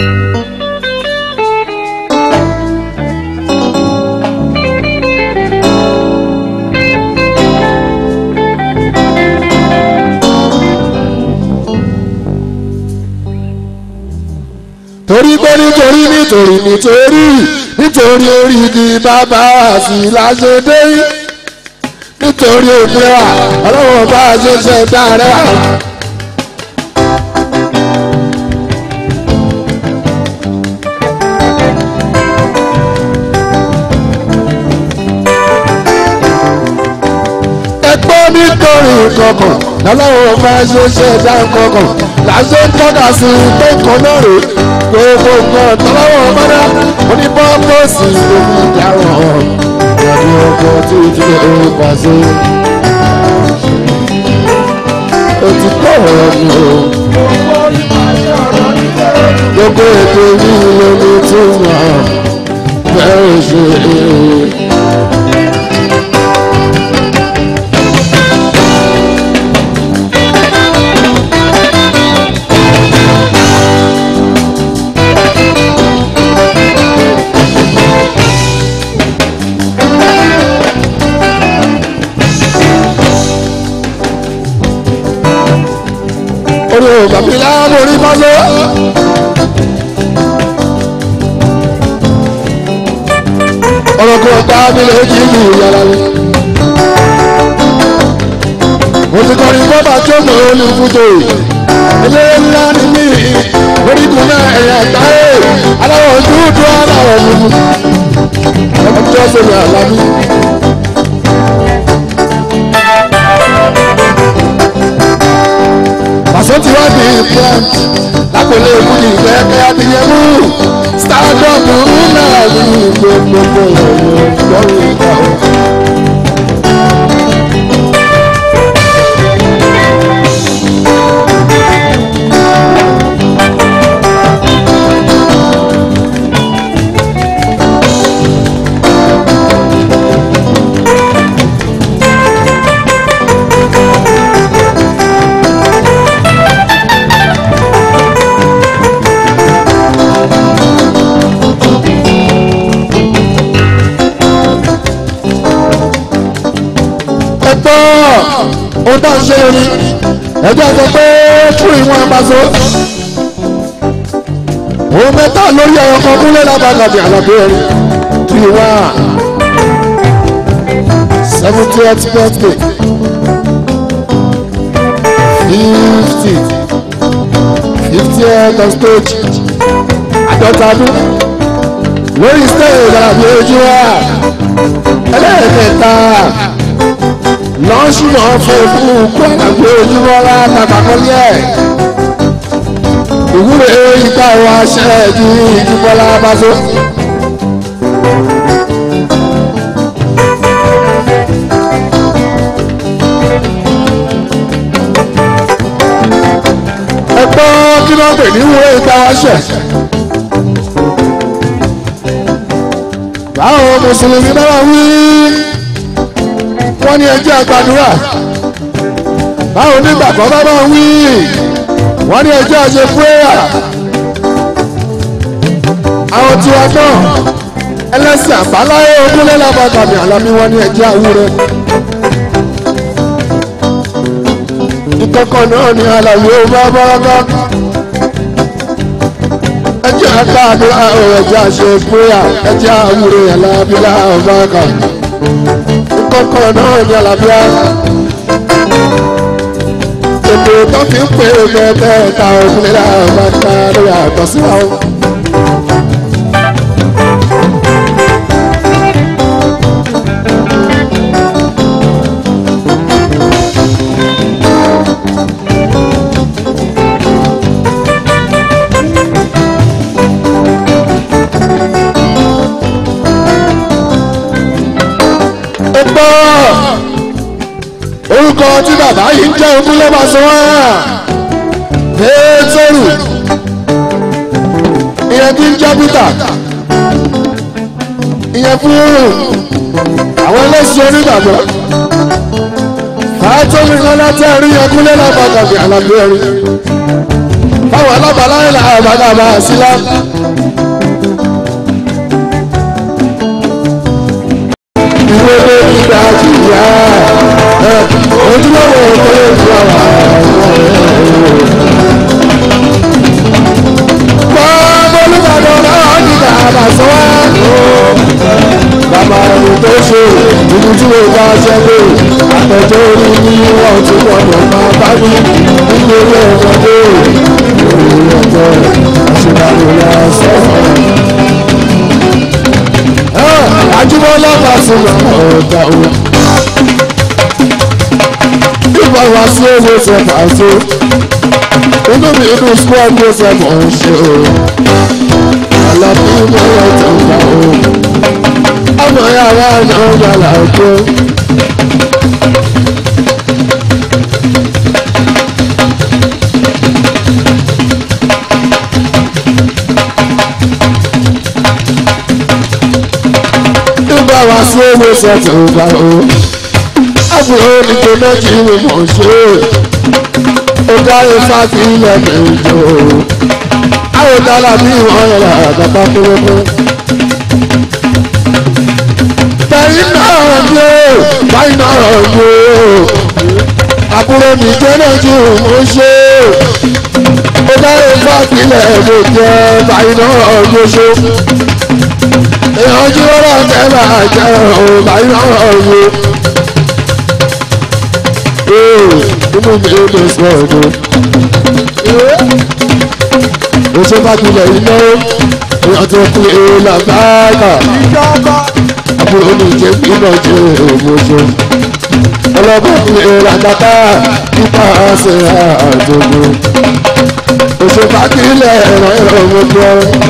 torí pé nítorí nítorí nítorí nítorí orígi bàbá àti láṣẹdé nítorí òpin wa ọlọ́wọ́ bá a ṣe ṣe dára. ẹgbẹ́ nítorí kankan lọ́lọ́wọ́ bá a ṣe ṣe dá kankan làṣẹ tọ́ka sí pé kan náà rè gbogbo nǹkan tọ́lọ́wọ́ bá dá onípọ́pọ́sì lómi ìdáwọ̀ ìyàbí ọkọ̀ tí ó ti lè pàṣẹ. òtítọ́ ọ̀rọ̀ ni o gbogbo ètò yìí lómi tó wà bẹ́ẹ̀ ṣe é. orí o bàbí láàmú orí fásó. ọ̀rọ̀ kò bá mi lè jí mi yàrá mi. mo ti kọrin bọ́bà tó mọ̀ olùkújò ilé ńlá ni mí orígun náà ẹ̀yà táyé aláwọ̀ dúdú aláwọ̀ dúdú. ọjọ́ sọ̀rọ̀ àlámí. pàṣẹ tí wọ́n di plant lápòlé ìwúni ìfẹ́ kẹ́yà ti yẹ mú stardom náà ní gbogbo ìròyìn lọ́rùn ìgbà o. ẹgbọ́ ó dá ṣe rí ẹjọ́ sọ pé fún ìwọ̀n àbáṣọ. òun mẹ́ta lórí ẹ̀rọ kan kúnlẹ̀ lábàgàbì àlàbí ẹ̀rí three one seventieth birthday fifty fiftieth of stage àádọ́ta ọdún lórí stage àlàbí ojú wa ẹlẹ́ẹ̀kẹta lọ́sùn ọ̀fẹ́ fún kó àgbẹ̀ ojúmọ́lá tàbákọ́lé ẹ̀. ìwúre ìta wa ṣẹ́ẹ̀dì ìjúbọ́lá báṣọ. ẹ gbọ́ kí ló ń pè ní ìwúre ìta wa ṣẹ̀. báwo mùsùlùmí náà wí wọ́n ní ẹjẹ́ àgbàdúrà báwo nígbàgbọ́ bá bá wí wọ́n ní ẹjẹ́ àṣẹ fúrẹ́yà àwọn tiwa náà ẹlẹ́sìn àbáláyé ogúnlé lábàgàmì àlámí wọ́n ní ẹjẹ́ àwúrẹ́ ìkọ̀kọ̀ náà ní àlàyé ó bá bọ́rọ́gá ẹjẹ́ àgbàdúrà ẹjẹ́ àṣẹ fúrẹ́yà ẹjẹ́ àwúrẹ́ àlábílà ọ̀bàgàmì kọ́kọ́ náà ní àlàbíà. Ètò tó fi ń pè é mẹ́tẹ́ẹ̀ta òkúlẹ̀ náà máa ń ta lórí àtọ̀ sí wa. gbọ́ orúkọ tí bàbá yìí ń jẹ́ ogún ló máa sọ wá pétérù ìyẹn kí ń jẹ́ peter ìyẹn fún àwọn ẹlẹ́sìn onígbàgbọ́ fàájọ́mí lọ́lá tẹ́ rí ẹkúnlé lábàgàbí àlàbí ẹ̀rí àwọn alábàálá ìlà àbádàbà sílá. ìwé ló ní ìgbà jìyà ojúlówó ìkọlẹ̀ ìlú àwọn olùbàdàn náà nígbà àbàṣọ wá. bàbá ẹni tó ṣe ibi tí mo bá ṣe pé àtẹ̀jọ́ orí ní wọ́n ti gbọ́dọ̀ máa bá mi nítorí ọmọdé ìròyìn ọjọ́ àṣìláàrò ya sọ́ọ̀. Àjùmọ̀lá Pasuma ọ̀dà o. Ìgbà wá sí owó ṣe pàṣẹ. Inú mi inú squad ló ṣe mọ̀ ń ṣe o. Àlàbí mo yẹ tó ń gbà o. Ọmọ yàrá náà yàrá òkú. Ìgbà wá sí owó ṣe tó ń gbà o. Àbúrò ní kò náà kí ni mò ń ṣe. Ó dáre fáfi ilẹ̀ kẹjọ. Àwọn dálà bí wọ́n yẹra àgàtà kúrẹ́kú. Bẹ́yìn náà ni ó, báyìí náà ni ó. Àbúrò ní kò náà kí mò ń ṣe. Ó dáre fáfi ilẹ̀ kẹjọ. Báyìí náà ni ó ṣe. Èèyàn jí wọ́n náà tẹ́ bàá jẹ́ òun báyìí náà ni ó inú mi ò lè sọ ọ̀dọ̀. Oṣù Bákilẹ̀ iná èèyàn tó kú èèlà báàgà. Àbúrò mi jẹ́ iná jẹ́ òmòṣó. Ọlọ́gbọ́n mi èèlà kàkà nípa àṣẹ àjọgbó. Oṣù Bákilẹ̀ ẹ̀rọ ẹ̀rọ ọmọdé.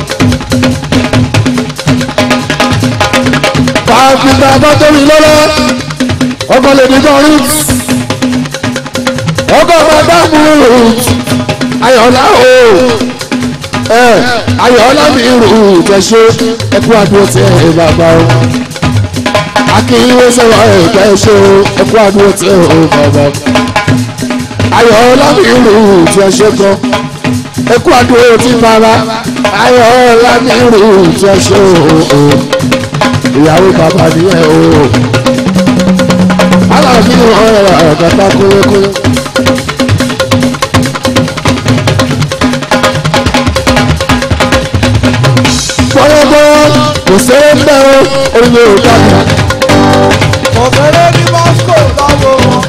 Fàáfíà bá tóbi lọ́lọ́. Ọkọ̀ lè ní kan rí ọgọ́ madamu ayọ̀lá o ẹ ayọ̀lá mi rù tẹ̀sọ́ ẹkú àdúró tẹ ẹ bàbá o akínyìnwó sọ̀rọ̀ ẹ tẹ̀sọ́ ẹkú àdúró tẹ ẹ bàbá ayọ̀lá mi rù tẹ̀sọ́ gan ẹkú àdúró tí bàbá ayọ̀lá mi rù tẹ̀sọ́ ìyàwó bàbá nìyẹn o aláàbí ọ̀rọ̀ àgàtà kúrẹ́kúrẹ́. gbọ́dọ̀gbọ́ kò sẹ́rẹ́ ń bẹ́ o orílẹ̀ èdè àgbà. Ọ̀fẹ́rẹ́ ní Moscow lọ́wọ́ wọn.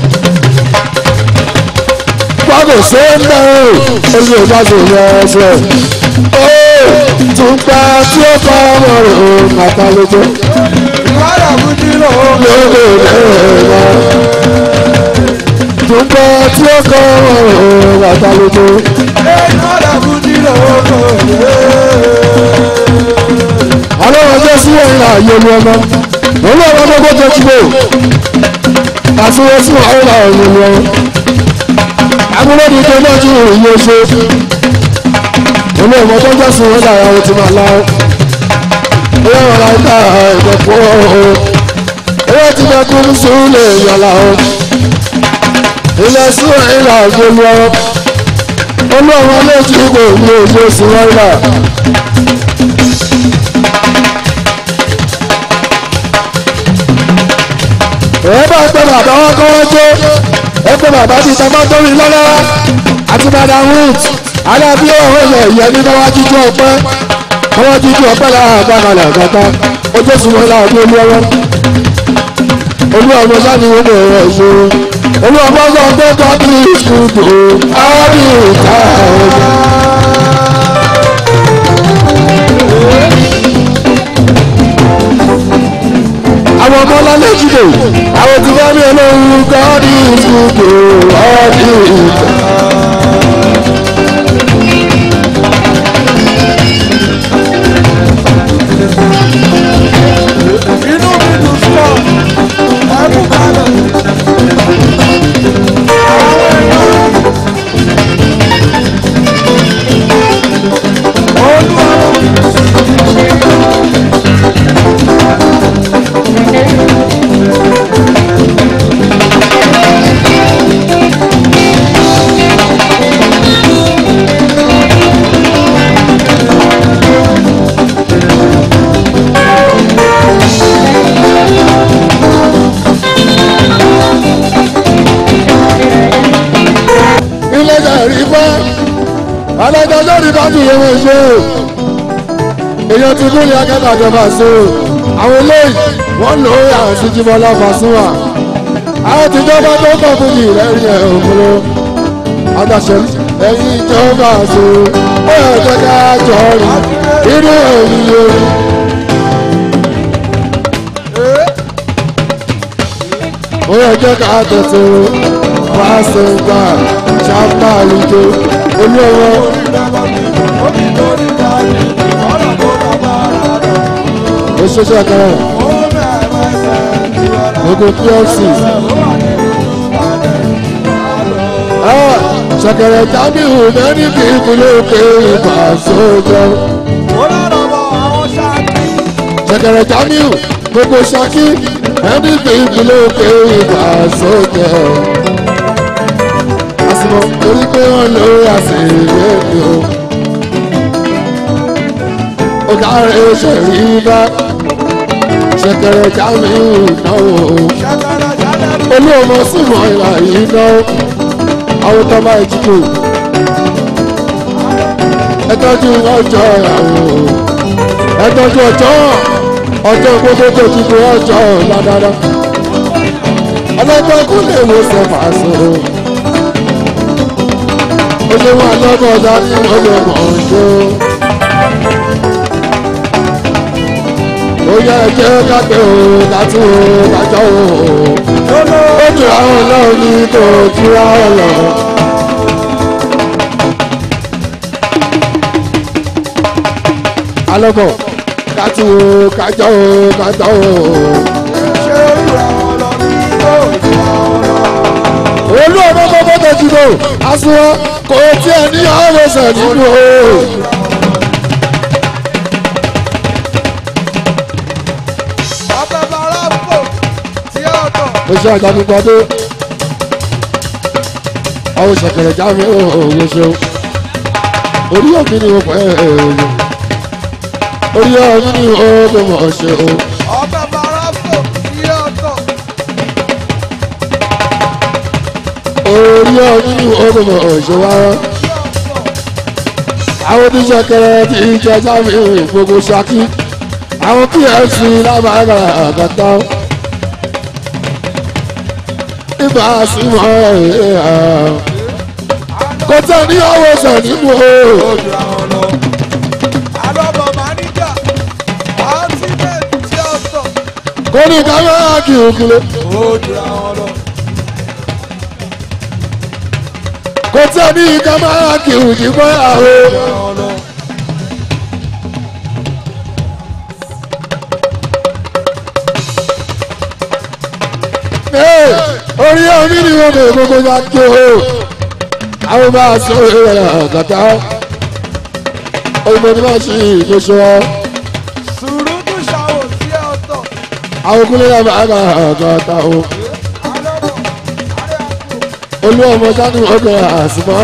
gbọ́dọ̀ sẹ́rẹ́ ń bẹ́ o orílẹ̀ èdè àgbà yẹn ẹsẹ̀. ó tún gba tí ó kọ́ ọmọ rẹ̀ o màtá lójó. Ìwádà Bùjí lò ó. lóde ẹ̀rọ. tún gba tí ó kọ́ ọmọ rẹ̀ o màtá lójó. Ìwádà Bùjí lò ó. ọlọ́run ọjọ́ sí ẹ̀yìn ààyè ni ọmọ òun náà wọ́n gbogbo jẹ́ kíkó àti wọ́n sí ọ̀rọ̀ ààyè ni ọmọ abúlé ní ike náà tún ìyẹn ṣe òun náà wọ́n tó jẹ́ sí wọn dára wọn ti máa láwọ́ ẹ̀yà wọn láì ká ẹ̀kọ́ pọ̀ ọ́ ẹ̀yà ti bẹ kú ní sùúrù lè yàn láwọ́ ilẹ̀ sí ẹ̀yìn ààyè ni ọmọ olóòwò lè jí kò ní ojú sí wọn náà. ẹ bá gbé bàbá wọn kọ́ wọ́n jó ẹ gbé bàbá bíi tamátóri lọ́lá àti madam ruth alábí ọ̀hún ilẹ̀ ìyẹn ní káwá jíjú ọpẹ́ káwá jíjú ọpẹ́ lára àgbàkalẹ̀ àgbàká ojú ìsúnmọ́ lára bí olú ọwọ́ olú ọmọ sáni wọn bọ̀ ọ̀rọ̀ ìṣòro olú ọmọ sọ pé kọ́bí ìṣubú ábí ìta ọ̀rọ̀. àwọn ọmọ ọlọ́lẹ̀ jùlọ àwọn tí wọ́n ní olóhùn gọ́ọ̀dì ìfúdò ọ̀dì ìfẹ́. Inú mi dùn sọ. Ẹkú kalẹ̀. Àwọn èèyàn. Olúwa. tọ́jú yẹn wọ́n ṣe o èèyàn ti kú ní akẹ́kọ̀ọ́ àjọba sí o àwọn eléyìí wọ́n lò ó yà sí jimọ́lá fàṣúwà àwọn tìjọba tó kọ̀ fún mi lẹ́rìí ẹ̀ òmùlò adáṣẹ ẹ̀yìn ìjọba sí o ó yẹ kẹ́kẹ́ jọ rí inú èyí yẹn. ó yẹ jẹ́ ká tètè wá ṣe ń gbà ṣáàpá àlùjọ olówó òṣìṣẹ́ kan gbogbo plc ṣẹ̀kẹ̀rẹ̀ jamiu mẹ́ni kì í kúlé òkè ìgbà sójọ́ ṣẹ̀kẹ̀rẹ̀ jamiu gbogbo ṣakí mẹ́ni kì í kúlé òkè ìgbà sójọ́ àsìmọ̀ torí pé wọ́n lò àṣìlè mi o ó dáre ṣẹ̀rí bá ṣẹ̀kẹ̀rẹ̀ jamiu náà o olú ọmọ súnmọ́ ìlà yìí náà àwọn tó máa jíjò ẹ tọ́jú ọjọ́ ìyàwó ẹ tọ́jú ọjọ́ ọjọ́ gbogbo tó ti kó ọjọ́ ládàá ọlọ́gbọ́n kò lè wo sẹ́fà so ó ṣe wọn lọ́gbọ́n dání ọlọ́mọ ọjọ́ ó yẹ jẹ́ kápẹ́ o kátó o kájọ́ o ó jù àwọn ọlọ́run ní kò túra ọ̀lọ́. alọ́bọ̀ kátó o kájọ́ o kájọ́ o. olú ọmọ gbogbo tó ti lò àsùnwọ̀n kò tiẹ̀ ní ọ̀rọ̀ sẹ̀ nínú o. oṣù àjàdùgbàdé àwọn ṣẹ̀kẹ̀rẹ̀ jáde òòrùn ṣe orí òbí ni mo pẹ́ ẹ̀ẹ́dẹ̀ orí òbí ni ó mọ̀ ṣe o. orí òbí ni ó mọ̀ ṣe wá. àwọn oníṣẹ̀kẹ̀rẹ̀ ti jẹ jáde gbogbo ṣákí àwọn pfc lábàárà àgàtà ibà sí mọ́ ẹ̀ kò tẹ̀ ní ọwọ́ sẹ̀ nínú o. kò ní ká máa kí òkúlé. kò tẹ̀ ní ká máa kí òjìbọ́ àwọn. orí omi ni wọn bẹ gbogbo ya tó o àwọn bá a sọ èrè àgàtà òyìnbó ni wọn ṣe ìgbésọ àwọn kúlẹ̀ yà bá a bá àgàtà o olú ọmọ sanu ọgbẹ àsìmọ́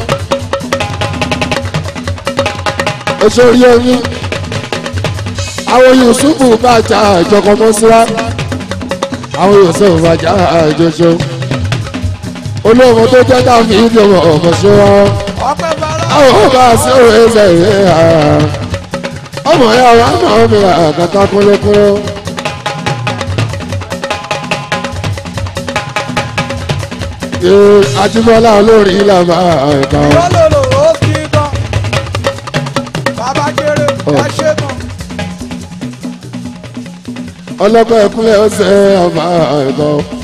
oṣù orí omi àwọn yusufu bá a jà ìjọkọ̀ mọ́síra àwọn yóò sọ ìbàjá àjọṣọ olóòmọ tó jẹ́ káfí ìdìbò ọ̀fọ̀ṣọ́ wọn àwọn ọba sí òwe ẹsẹ̀ ìwé ọmọ ya wa náà mi àkàtà kúlẹ̀kúlẹ̀. Ajíbọ́lá olórí ìlànà ẹ̀ka. ọlọ́pàá ẹ̀kúnlẹ̀ ọ̀sẹ̀ ọba ẹ̀kọ́.